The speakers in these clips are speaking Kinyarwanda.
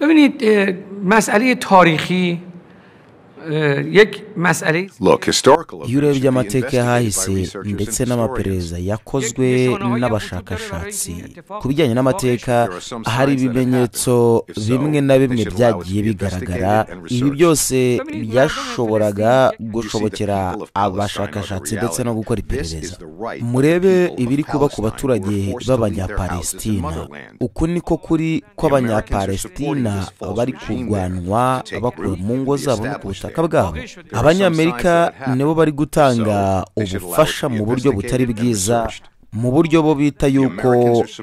ببینید اه، مسئله تاریخی اه، یک مسئله y'urebye yurebye amateka amateka yahahise y'ahahise ndetse n'amaperereza yakozwe n'abashakashatsi ku bijyanye n'amateka hari ibimenyetso bimwe na bimwe byagiye bigaragara ibi byose byashoboraga gushobokera abashakashatsi ndetse no gukora iperereza murebe ibiri kuba ku baturage b'abanyapalestina uku niko kuri kw'abanyapalestina bari kurwanwa bakuwe mu ngo zabo no ku butaka bwabo abanyamerika nibo bari gutanga ubufasha mu buryo butari bwiza mu buryo bo bita yuko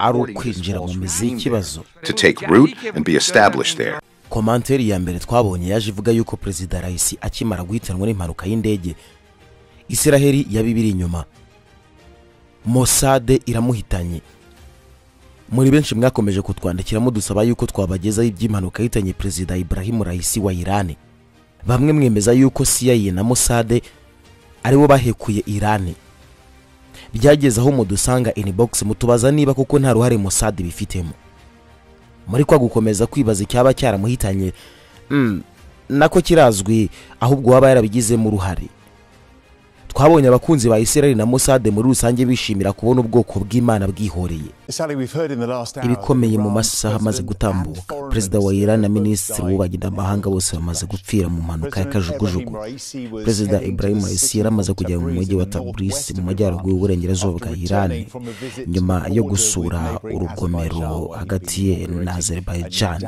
ari ukwinjira mu mizi y'ikibazo to take root and be established there. komanteri ya mbere twabonye yaje ivuga yuko perezida raisi akimara guhitanwa n'impanuka y'indege isiraheli yabibiri inyuma mosade iramuhitanye muri benshi mwakomeje kutwandikira mudusaba yuko twabagezaho iby'impanuka yahitanye perezida iburahimu raisi wa irani bamwe mwemeza yuko CIA na mosade aribo bahekuye irani byageze aho mudusanga inbox mutubaza niba kuko nta ruhare mosade bifitemo muri kwa gukomeza kwibaza icyaba cyaramuhitanye mm, nako kirazwi ahubwo waba yarabigizemo uruhare twabonye abakunzi ba isirayeli na mosade muri rusange bishimira kubona ubwoko bw'imana bwihoreye ibikomeye mu masaha amaze gutambuka perezida wa iran na minisitiri w'ububanyi bose bamaze gupfira mu mpanuka ya kajugujugu perezida ibrahim raisi yari amaze kugera mu mujyi wa tabrisi mu majyaruguru y'uburengerazuba bwa iran nyuma yo gusura urugomero hagati ye na azerbaijan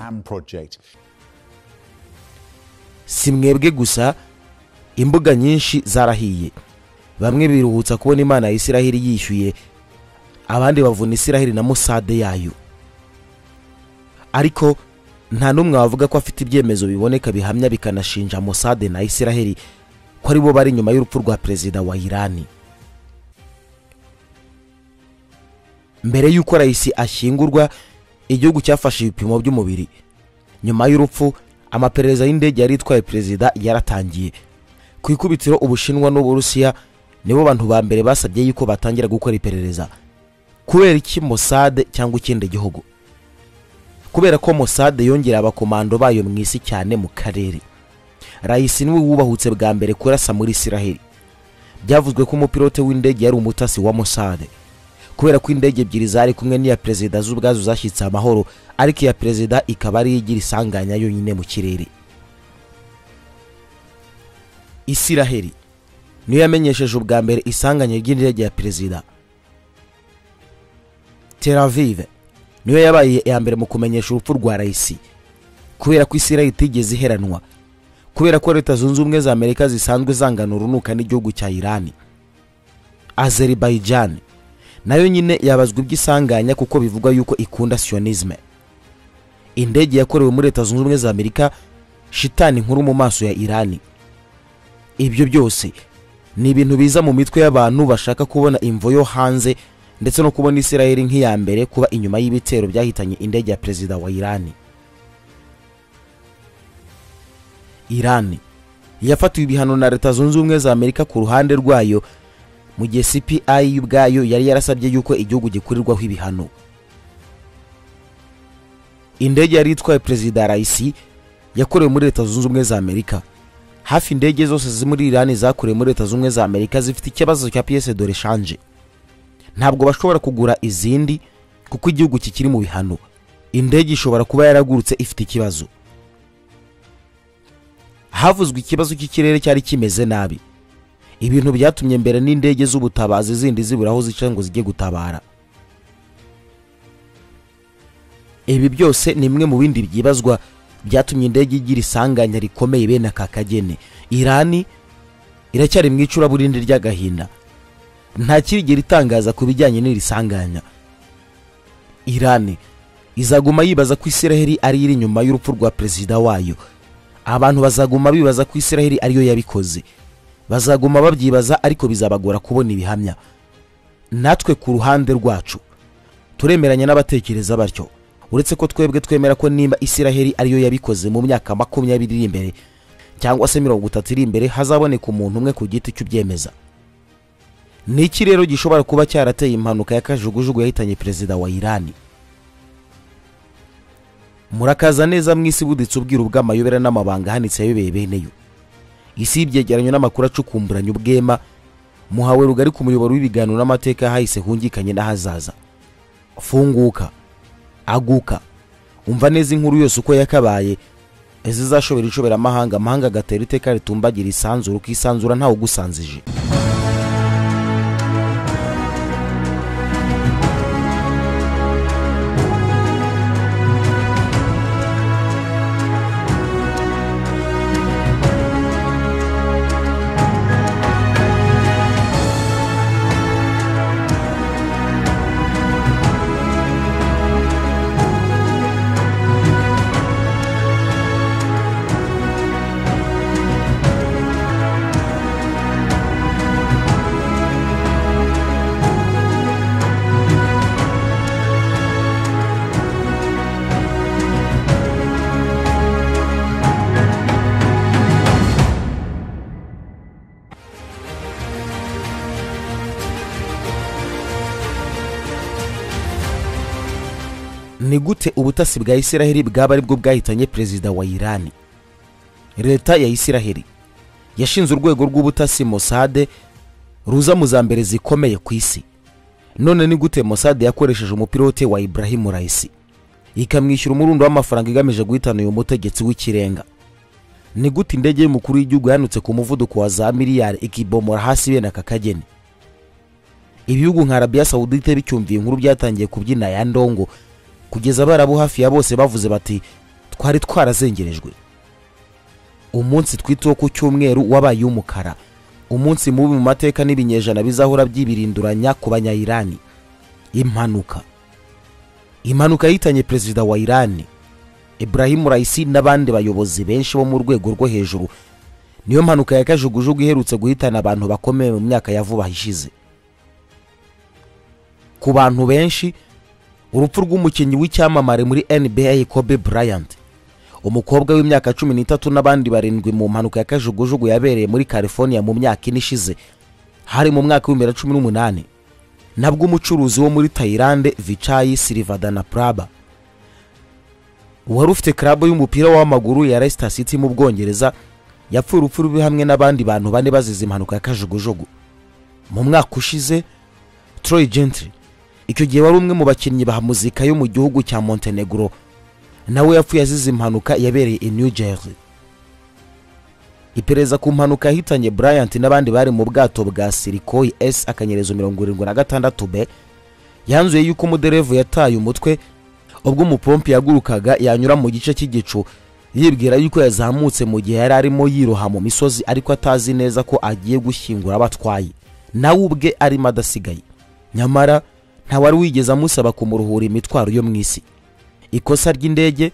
si mwebwe gusa imbuga nyinshi zarahiye bamwe biruhutsa kubona imana ya isiraheli yishyuye abandi bavuna isiraheli na musade yayo ariko nta n'umwe wavuga ko afite ibyemezo biboneka bihamya bikanashinja musade na isiraheli ko ari bo bari inyuma y'urupfu rwa perezida wa irani mbere y'uko rayisi ashyingurwa igihugu cyafashe ibipimo by'umubiri nyuma y'urupfu amaperereza y'indege yari itwaye perezida yaratangiye ku ikubitiro ubushinwa n'uburusiya nibo bantu ba mbere basabye yuko batangira gukora iperereza kubera iki mosade cyangwa ikindi gihugu kubera ko mosade yongereye abakomando bayo mu isi cyane mu karere rayisi niwe wubahutse bwa mbere kurasa muri isiraheli byavuzwe ko umupilote w'indege yari umutasi wa mosade kubera ko indege ebyiri zari kumwe n'iya perezida zo ubwazo zashyitse amahoro ariko iya perezida ikaba ariyo igira isanganya yonyine mu kirere isiraheli niyo yamenyesheje ubwa mbere isanganya ry'indege ya perezida Tel Aviv niyo yabaye iya mbere mu kumenyesha urupfu rwa Raisi kubera ko Isirayeli itigeze iheranwa kubera ko leta zunze ubumwe za Amerika zisanzwe zangana urunuka n'igihugu cya Irani Azerbaijan nayo nyine yabazwa iby'isanganya kuko bivugwa yuko ikunda sionisme indege yakorewe muri leta zunze ubumwe za Amerika shitani nkuru mu maso ya Irani ibyo byose ni ibintu biza mu mitwe y'abantu bashaka kubona imvo yo hanze ndetse no kubona isirayeli nk'iya mbere kuba inyuma y'ibitero byahitanye indege ya perezida wa irani irani yafatiwe ibihano na leta zunze ubumwe za amerika ku ruhande rwayo mu gihe cpi ubwayo yari yarasabye yuko igihugu gikurirwaho ibihano indege yari itwaye perezida raisi yakorewe muri leta zunze ubumwe za amerika hafi indege zose ziri muri irani zakorewe muri leta zunze ubumwe za amerika zifite ikibazo cya piyese dore shanje ntabwo bashobora kugura izindi kuko igihugu kikiri mu bihano indege ishobora kuba yaragurutse ifite ikibazo havuzwe ikibazo cy'ikirere cyari kimeze nabi ibintu byatumye mbere n'indege z'ubutabazi zindi zibura aho zica ngo zijye gutabara ibi byose ni bimwe mu bindi byibazwa byatumye indege igira isanganya rikomeye bene aka kageni irani iracyari mu icuraburindi ry'agahinda nta kirigera itangaza ku bijyanye n'iri sanganya irani izaguma yibaza ko isiraheli ari iri inyuma y'urupfu rwa perezida wayo abantu bazaguma bibaza ko isiraheli ariyo yabikoze bazaguma babyibaza ariko bizabagora kubona ibihamya natwe ku ruhande rwacu turemeranya n'abatekereza batyo uretse ko twebwe twemera ko nimba isiraheli ariyo yabikoze mu myaka makumyabiri iri imbere cyangwa se mirongo itatu iri imbere hazaboneka umuntu umwe ku giti cy'ubyemeza ni iki rero gishobora kuba cyarateye impanuka ya kajugujugu yahitanye perezida wa irani murakaza neza mu isi buditse ubwira ubw'amayobera n'amabanga ahanitse yayobeye bene yo isi y'ibyegeranyo n'amakuru acukumburanye ubwema muhawe rugari ku muyoboro w'ibiganiro n'amateka yahahise hungikanye n'ahazaza funguka aguka umva neza inkuru yose uko yakabaye izizashobora inshoberamahanga amahanga agatera iteka ritumbagira isanzura ukisanzura ntawe ugusanzije ni gute ubutasi bwa isiraheli bwaba ari bwo bwahitanye perezida wa irani leta ya isiraheli yashinze urwego rw'ubutasi mosade ruza mu za mbere zikomeye ku isi none ni gute mosade yakoresheje umupilote wa ibrahimu rayisi ikamwishyura umurundo w'amafaranga igamije guhitana uyu mutegetsi w'ikirenga ni gute indege y'umukuru w'igihugu yanutse ku muvuduko wa za miliyari ikibomora hasi bene aka kageni ibihugu nka arabiya sawudite bicyumviye inkuru byatangiye kubyina ya ndongo kugeza abarabu hafi ya bose bavuze bati twari twarazengerejwe umunsi twitaho ku cyumweru wabaye umukara umunsi mubi mu mateka n'ibinyejana bizahora byibirinduranya ku banyayirani impanuka impanuka yahitanye perezida wa irani ibrahimu rayisi n'abandi bayobozi benshi bo mu rwego rwo hejuru niyo mpanuka ya kajugujugu iherutse guhitana abantu bakomeye mu myaka ya vuba ishize ku bantu benshi urupfu rw'umukinnyi w'icyamamare muri nba kobe bryant umukobwa w'imyaka cumi n'itatu n'abandi barindwi mu mpanuka ya kajugujugu yabereye muri california mu myaka ine ishize hari mu mwaka w'ibihumbi bibiri na cumi n'umunani nabwo umucuruzi wo muri tayilande vicayi silivadana praba wari ufite club y'umupira w'amaguru ya leicester city mu bwongereza yapfuye urupfu rubi hamwe n'abandi bantu bane bazize impanuka ya kajugujugu mu mwaka ushize troy gentry icyo gihe wari umwe mu bakinnyi ba muzika yo mu gihugu cya montenegro nawe yapfuye azize impanuka yabereye i new jersey iperereza ku mpanuka yahitanye bryant n'abandi bari mu bwato bwa sirikoyi s akanyerezo mirongo irindwi na gatandatu b yanzuye yuko umuderevu yataye umutwe ubwo umupompi yagurukaga yanyura mu gice cy'igicu yibwira yuko yazamutse mu gihe yari arimo yiroha mu misozi ariko atazi neza ko agiye gushyingura abo atwaye nawe ubwe arimo adasigaye nyamara ntawari wigeze amusaba kumuruhura imitwaro yo mu isi ikosa ry'indege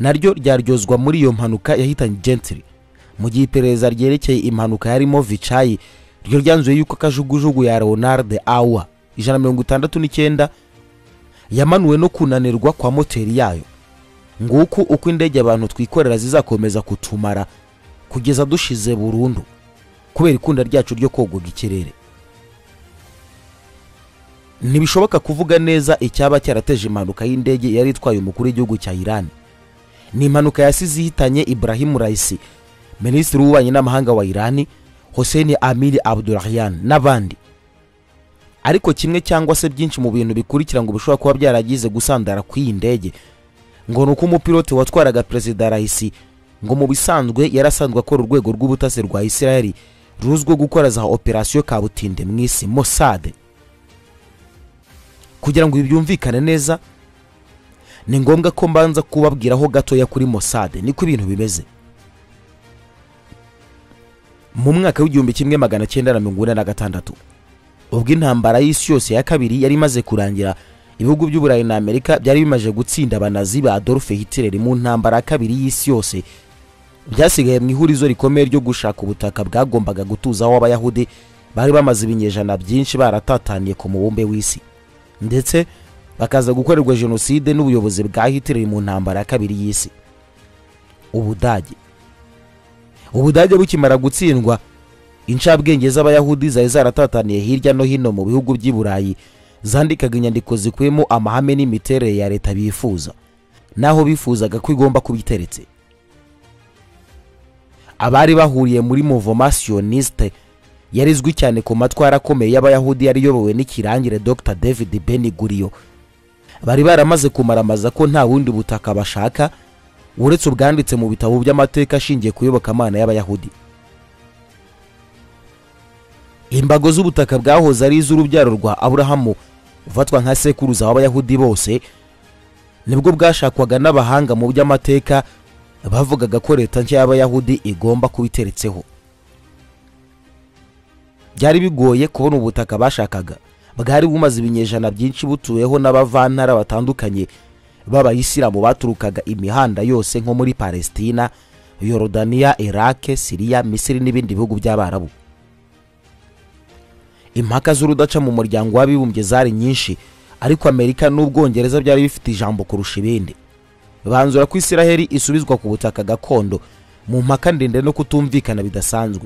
naryo ryaryozwa muri iyo mpanuka yahitanye gentry mu gihe iperereza ryerekeye impanuka yarimo vicayi ryo ryanzuye yuko kajugujugu ya leonard awa ijana mirongo itandatu n'icyenda yamanuwe no kunanirwa kwa moteri yayo nguku uko indege abantu twikorera zizakomeza kutumara kugeza dushize burundu kubera ikunda ryacu ryo kogoga ikirere ntibishoboka kuvuga neza icyaba cyarateje impanuka y'indege yari itwaye umukuru w'igihugu cya irani ni impanuka yasize ihitanye ibrahimu rayisi minisitiri w'ububanyi n'amahanga wa irani hoseni amiri abdurahyan n'abandi ariko kimwe cyangwa se byinshi mu bintu bikurikira ngo bishobora kuba byaragize gusandara kw'iyi ndege ngo ni uko umupilote watwaraga perezida rayisi ngo mu bisanzwe yari asanzwe akora urwego rw'ubutasi rwa isiraheli ruzwiho gukora za operasiyo kabutinde mu isi mosade kugira ngo ibi byumvikane neza ni ngombwa ko mbanza kubabwiraho gatoya kuri mosade niko ibintu bimeze mu mwaka w'igihumbi kimwe magana cyenda na mirongo ine na gatandatu ubwo intambara y'isi yose ya kabiri yari imaze kurangira ibihugu by'uburayi na amerika byari bimaze gutsinda abanazi ba adolphe hitler mu ntambara ya kabiri y'isi yose byasigaye mu ihurizo rikomeye ryo gushaka ubutaka bwagombaga gutuzaho abayahudi bari bamaze ibinyejana byinshi baratataniye ku mubumbe w'isi ndetse bakaza gukorerwa jenoside n'ubuyobozi bwa hitler mu ntambara ya kabiri y'isi ubudage ubudage bukimara gutsindwa incabwenge z'abayahudi zari zaratataniye hirya no hino mu bihugu by'i burayi zandikaga inyandiko zikubiyemo amahame n'imiterere ya leta bifuza n'aho bifuzaga ko igomba kuba iteretse abari bahuriye muri movomasiyoniste yarizwi cyane ku matwara akomeye y'abayahudi yari iyobowe n'ikirangire dr david beniguriyo bari baramaze kumaramaza ko nta bundi butaka bashaka uretse ubwanditse mu bitabo by'amateka ashingiye ku iyobokamana y'abayahudi imbago z'ubutaka bwahoze ari iz'urubyaro rwa aburahamu ufatwa nka sekuruza w'abayahudi bose nibwo bwashakwaga n'abahanga mu by'amateka bavugaga ko leta nshya y'abayahudi igomba kuba iteretseho byari bigoye kubona ubutaka bashakaga bwari bumaze ibinyejana byinshi butuweho n'abavantara batandukanye b'abayisilamu baturukaga imihanda yose nko muri palesitina yorodaniya irake siriya misiri n'ibindi bihugu by'abarabu impaka z'urudaca mu muryango w'abibumbye zari nyinshi ariko amerika n'ubwongereza byari bifite ijambo kurusha ibindi banzura ko isiraheli isubizwa ku butaka gakondo mu mpaka ndende no kutumvikana bidasanzwe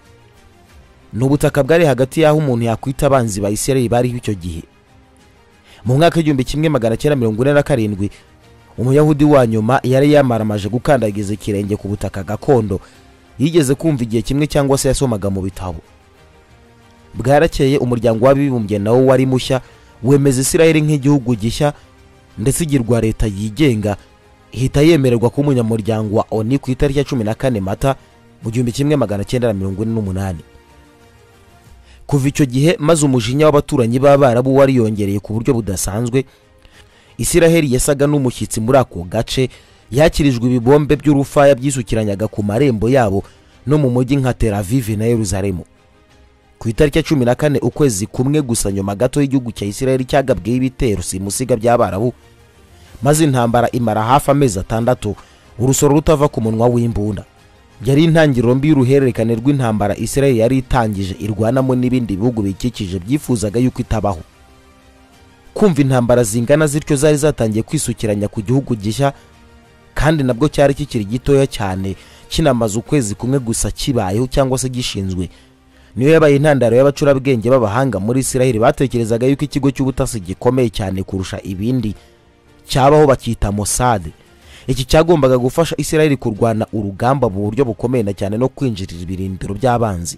ni ubutaka bwari hagati y'aho umuntu yakwita abanzi ba isiraheli bariho icyo gihe mu mwaka w'igihumbi kimwe magana cyenda mirongo ine na karindwi umuyahudi wa nyuma yari yamaramaje gukandagiza ikirenge ku butaka gakondo yigeze kumva igihe kimwe cyangwa se yasomaga mu bitabo bwarakeye umuryango w'abibumbye nawo wari mushya wemeza isiraheli nk'igihugu gishya ndetse igirwa leta yigenga ihita yemererwa kuba umunyamuryango wa oni ku itariki ya cumi na kane mata mu gihumbi kimwe magana cyenda na mirongo ine n'umunani kuva icyo gihe maze umujinya w'abaturanyi b'abarabu wariyongereye ku buryo budasanzwe isiraheli yasaga n'umushyitsi muri ako gace yakirijwe ibibombe by'urufaya byisukiranyaga ku marembo yabo no mu mujyi nka teravive na yeruzalemu ku itariki ya cumi na kane ukwezi kumwe gusa nyuma gato y'igihugu cya isiraheli cyagabweho ibitero simusiga by'abarabu maze intambara imara hafi amezi atandatu urusoro rutava ku munwa w'imbunda byari intangiriro mbi y'uruhererekane rw'intambara isiraheli yari itangije irwanamo n'ibindi bihugu bikikije byifuzaga yuko itabaho kumva intambara zingana zityo zari zatangiye kwisukiranya ku gihugu gishya kandi nabwo cyari kikiri gitoya cyane kinamaze ukwezi kumwe gusa kibayeho cyangwa se gishinzwe niyo yabaye intandaro y'abacurabwenge b'abahanga muri isiraheli batekerezaga yuko ikigo cy'ubutasi gikomeye cyane kurusha ibindi cyabaho bakita mosade iki cyagombaga gufasha isiraheli kurwana urugamba mu buryo bukomeye na cyane no kwinjirira ibirindiro by'abanzi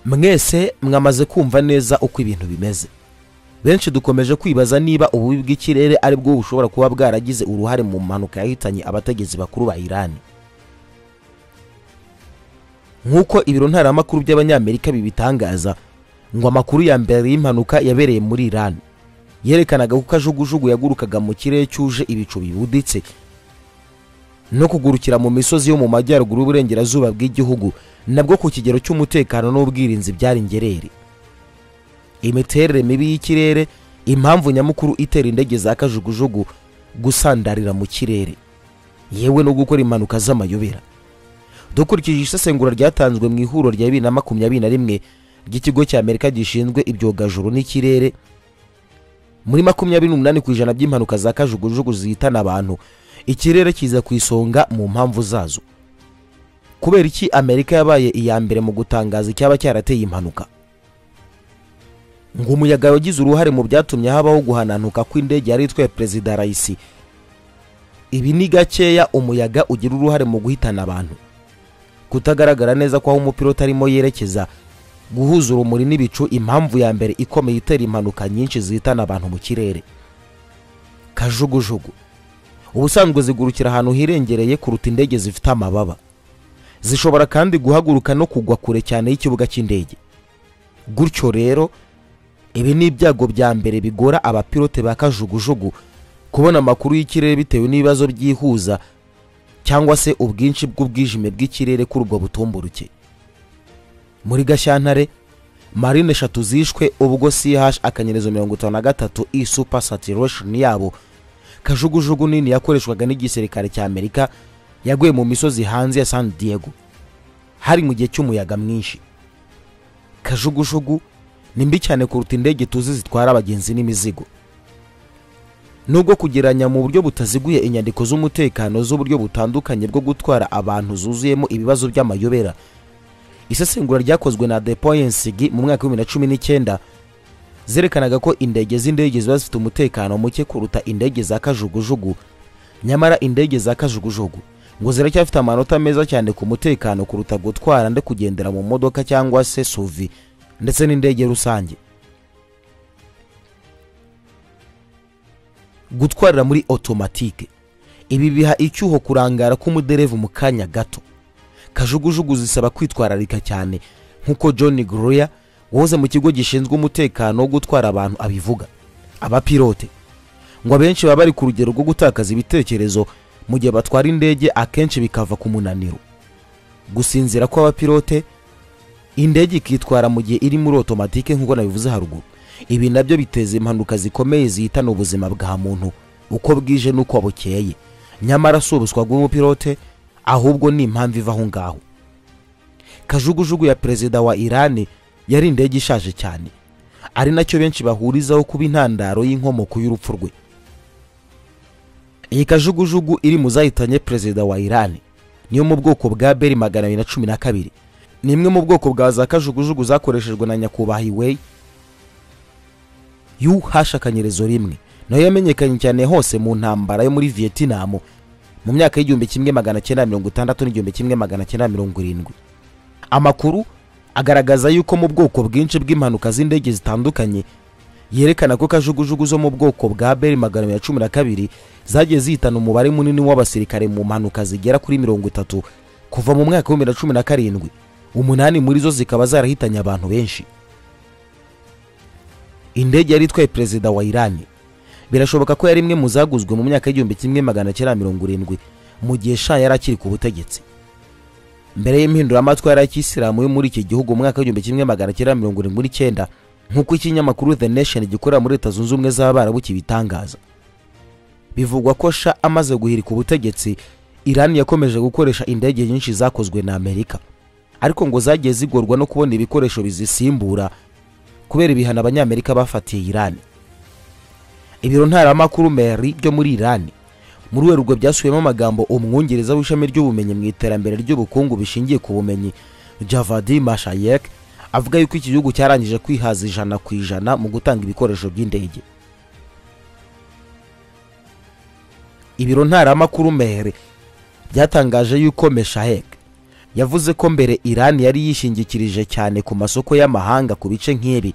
mwese mwamaze kumva neza uko ibintu bimeze benshi dukomeje kwibaza niba ububi bw'ikirere ari bwo bushobora kuba bwaragize uruhare mu mpanuka yahitanye abategetsi bakuru ba irani nk'uko ibiro ntaramakuru by'abanyamerika bibitangaza ngo amakuru ya mbere y'impanuka yabereye muri irani yerekanaga ko kajugujugu yagurukaga mu kirere cyuje ibicu bibuditse no kugurukira mu misozi yo mu majyaruguru y'uburengerazuba bw'igihugu nabwo ku kigero cy'umutekano n'ubwirinzi byari ingerere imiterere mibi y'ikirere impamvu nyamukuru itera indege za kajugujugu gusandarira mu kirere yewe no gukora impanuka z'amayobera dukurikije isesengura ryatanzwe mu ihuriro rya bibiri na makumyabiri na rimwe ry'ikigo cy'amerika gishinzwe ibyogajuru n'ikirere muri makumyabiri n'umunani ku ijana by'impanuka za kajugujugu zihitana abantu ikirere kiza ku isonga mu mpamvu zazo kubera iki amerika yabaye iya mbere mu gutangaza icyaba cyarateye impanuka ngo umuyaga wagize uruhare mu byatumye habaho guhananuka kw'indege yari itwaye perezida rayisi ibi ni gakeya umuyaga ugira uruhare mu guhitana abantu kutagaragara neza kw'aho umupiroti arimo yerekeza guhuza urumuri n'ibicu impamvu ya mbere ikomeye itera impanuka nyinshi zihitana abantu mu kirere kajugujugu ubusanzwe zigurukira ahantu hirengereye kuruta indege zifite amababa zishobora kandi guhaguruka no kugwa kure cyane y'ikibuga cy'indege gutyo rero ibi ni ibyago bya mbere bigora abapilote ba kajugujugu kubona amakuru y'ikirere bitewe n'ibibazo byihuza cyangwa se ubwinshi bw'ubwijime bw'ikirere kuri ubwo butumburuke muri gashyantare marine eshatu zishwe ubwo ch akanyerezo mirongo itanu na gatatu e super saturation yabo kajugujugu nini yakoreshwaga n'igisirikare cya amerika yaguye mu misozi hanze ya san diego hari mu gihe cy'umuyaga mwinshi kajugujugu ni mbi cyane kuruta indege tuzi zitwara abagenzi n'imizigo nubwo kugeranya mu buryo butaziguye inyandiko z'umutekano z'uburyo butandukanye bwo gutwara abantu zuzuyemo ibibazo by'amayobera isesengura ryakozwe na depoyensigi mu mwaka w'ibihumbi na cumi n'icyenda zerekanaga ko indege z'indege ziba zifite umutekano muke kuruta indege za kajugujugu nyamara indege za kajugujugu ngo ziracyafite amanota meza cyane ku mutekano kuruta gutwara ndetse kugendera mu modoka cyangwa se suvi ndetse n'indege rusange gutwarira muri otomatike ibi biha icyuho kurangara k'umuderevu mu kanya gato kajugujugu zisaba kwitwararika cyane nk'uko john gloria woze mu kigo gishinzwe umutekano wo gutwara abantu abivuga abapilote ngo abenshi baba bari ku rugero rwo gutakaza ibitekerezo mu gihe batwara indege akenshi bikava ku munaniro gusinzira kw'abapilote indege ikitwara mu gihe iri muri otomatike nk'uko nabivuze haruguru ibi nabyo biteza impanuka zikomeye zihitana ubuzima bwa muntu uko bwije n'uko bukeye nyamara si ubuswa bw'umupilote ahubwo ni impamvu iva aho ngaho kajugujugu ya perezida wa irani yari indege ishaje cyane ari nacyo benshi bahurizaho kuba intandaro y'inkomoko y'urupfu rwe iyi kajugujugu iri mu zahitanye perezida wa irani niyo mu bwoko bwa beri magana abiri na cumi na kabiri ni imwe mu bwoko bwa za kajugujugu zakoreshejwe na nyakubahwa hiweyi y'uhashakanyerezo rimwe nayo yamenyekanye cyane hose mu ntambara yo muri vietinamu mu myaka y'igihumbi kimwe magana cyenda mirongo itandatu n'igihumbi kimwe magana cyenda mirongo irindwi amakuru agaragaza yuko mu bwoko bwinshi bw'impanuka z'indege zitandukanye yerekana ko kajugujugu zo mu bwoko bwa beri magana abiri na cumi na kabiri zagiye zihitana umubare munini w'abasirikare mu mpanuka zigera kuri mirongo itatu kuva mu mwaka w'ibihumbi bibiri na cumi na karindwi umunani muri zo zikaba zarahitanye abantu benshi indege yari itwaye perezida wa irani birashoboka ko yari imwe mu zaguzwe mu myaka y'igihumbi kimwe magana cyenda mirongo irindwi mu gihe sha yari akiri ku butegetsi mbere y'impinduramatwara y'ikisilamu yo muri iki gihugu mu mwaka w'igihumbi kimwe magana cyenda mirongo irindwi n'icyenda nk'uko ikinyamakuru the nation gikorera muri leta zunze ubumwe z'abarabu kibitangaza bivugwa ko sha amaze guhirika ubutegetsi irani yakomeje gukoresha indege nyinshi zakozwe na amerika ariko ngo zagiye zigorwa no kubona ibikoresho bizisimbura kubera ibihano abanyamerika bafatiye irani ibiro ntaramakuru meri byo muri irani muri werurwe byasubiyemo amagambo umwongereza w'ishami ry'ubumenyi mu iterambere ry'ubukungu bishingiye ku bumenyi javadi mashayek avuga yuko iki gihugu cyarangije kwihaza ijana ku ijana mu gutanga ibikoresho by'indege ibiro ntaramakuru meri byatangaje yuko meshahek yavuze ko mbere irani yari yishingikirije cyane ku masoko y'amahanga ku bice nk'ibi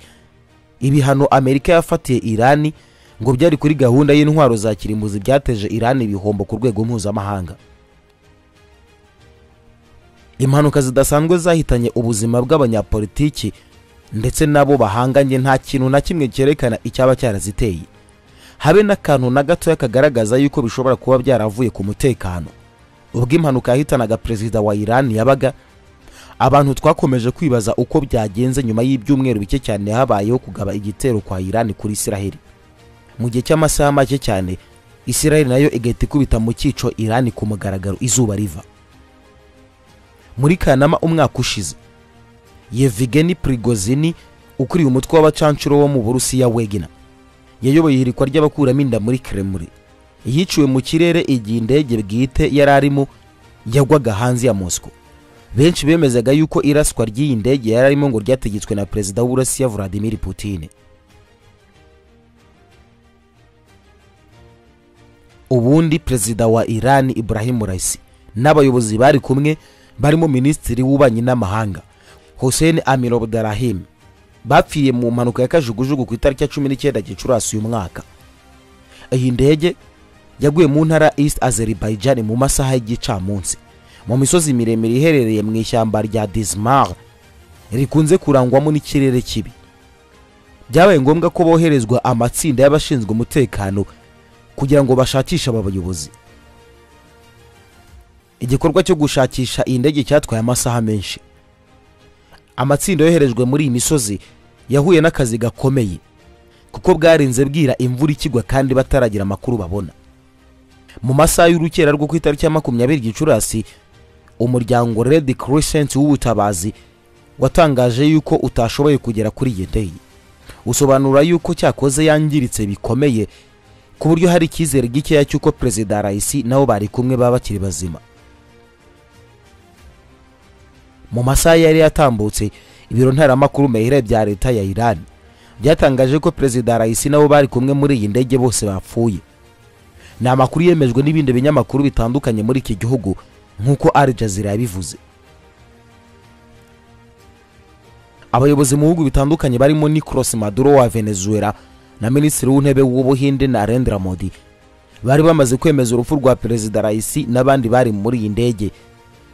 ibihano amerika yafatiye irani ngo byari kuri gahunda y'intwaro za kirimbuzi byateje irani ibihombo ku rwego mpuzamahanga impanuka zidasanzwe zahitanye ubuzima bw'abanyapolitiki ndetse n'abo bahanganye nta kintu na kimwe cyerekana icyaba cyaraziteye habe n'akantu na gatoya kagaragaza yuko bishobora kuba byaravuye ku mutekano ubwo impanuka yahitanaga perezida wa irani yabaga abantu twakomeje kwibaza uko byagenze nyuma y'ibyumweru bike cyane habayeho kugaba igitero kwa irani kuri isiraheli mu gihe cy'amasaha make cyane isiraheli nayo igahita ikubita mu cyico irani ku mugaragaro izuba riva muri kanama umwaka ushize yevigeni prigozini ukuriye umutwe w'abacanshuro wo mu burusiya wegina yayoboye ihirikwa ry'abakuramo inda muri kremure yiciwe mu kirere igihe indege bwite yari arimo yagwaga hanze ya mosco benshi bemezaga yuko iraswa ry'iyi ndege yari arimo ngo ryategetswe na perezida w'uburusiya vladimir putin ubundi perezida wa irani ibrahim raisi n'abayobozi bari kumwe barimo minisitiri w'ububanyi n'amahanga hussein amir abdurahim bapfiriye mu mpanuka ya kajugujugu ku itariki ya cumi n'icyenda gicurasi uyu mwaka iyi ndege yaguye mu ntara east azerbaijan mu masaha y'igicamunsi mu misozi miremire iherereye mu ishyamba rya dismar rikunze kurangwamo n'ikirere kibi byabaye ngombwa ko boherezwa amatsinda y'abashinzwe umutekano kugira ngo bashakishe aba bayobozi igikorwa cyo gushakisha iyi ndege cyatwaye amasaha menshi amatsinda yoherejwe muri iyi misozi yahuye n'akazi gakomeye kuko bwarinze bwira imvura ikigwa kandi bataragira amakuru babona mu masaha y'urukera rwo ku itariki ya makumyabiri gicurasi umuryango red crescent w'ubutabazi watangaje yuko utashoboye kugera kuri iyi ndege usobanura yuko cyakoze yangiritse bikomeye ku buryo hari icyizere gikeya cy'uko perezida rayisi nabo bari kumwe baba bakiri bazima mu masaha yari yatambutse ibiro ntaramakuru mehere bya leta ya irani byatangaje ko perezida raisi nabo bari kumwe muri iyi ndege bose bapfuye ni amakuru yemejwe n'ibindi binyamakuru bitandukanye muri iki gihugu nk'uko Al Jazeera yabivuze abayobozi mu bihugu bitandukanye barimo Nicolas Maduro wa Venezuela na minisitiri w'intebe w'ubuhinde Narendra Modi bari bamaze kwemeza urupfu rwa perezida raisi n'abandi bari muri iyi ndege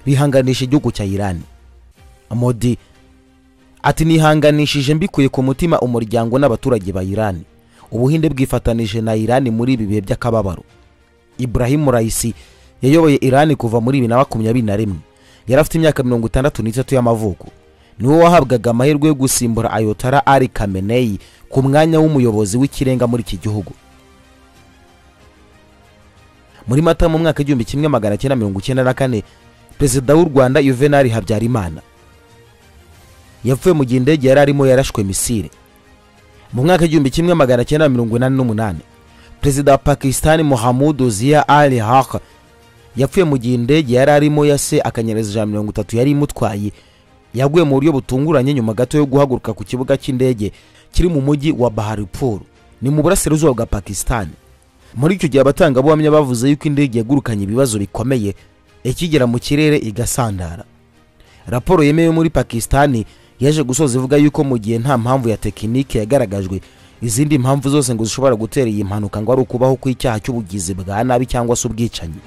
bihanganisha igihugu cya irani modi ati nihanganishije mbikuye ku mutima umuryango n'abaturage ba irani ubuhinde bwifatanije na irani muri ibi bihe by'akababaro ibrahimu raisi yayoboye irani kuva muri bibiri na makumyabiri na rimwe yari afite imyaka mirongo itandatu n'itatu y'amavuko niwe wahabwaga amahirwe yo gusimbura ayotara ari kameneyi ku mwanya w'umuyobozi w'ikirenga muri iki gihugu muri mata mu mwaka w'igihumbi kimwe magana cyenda mirongo icyenda na kane perezida w'u rwanda yuvenali habyarimana yapfuye mu gihe indege yari arimo yarashwe misile mu mwaka w'igihumbi kimwe magana cyenda mirongo inani n'umunani perezida wa pakisitani muhamudu ziya ali haka yapfuye mu gihe indege yari arimo yase akanyereza ijana mirongo itatu yari imutwaye yaguye mu buryo butunguranye nyuma gato yo guhaguruka ku kibuga cy'indege kiri mu mujyi wa baharipur ni mu burasirazuba bwa pakisitani muri icyo gihe abatangabuhamya bavuze yuko indege yagurukanye ibibazo bikomeye ikigera mu kirere igasandara raporo yemewe muri pakisitani yaje gusoza ivuga yuko mu gihe nta mpamvu ya tekinike yagaragajwe izindi mpamvu zose ngo zishobora gutera iyi mpanuka ngo ari ukubaho kw'icyaha cy'ubugizi bwa nabi cyangwa se ubwicanyi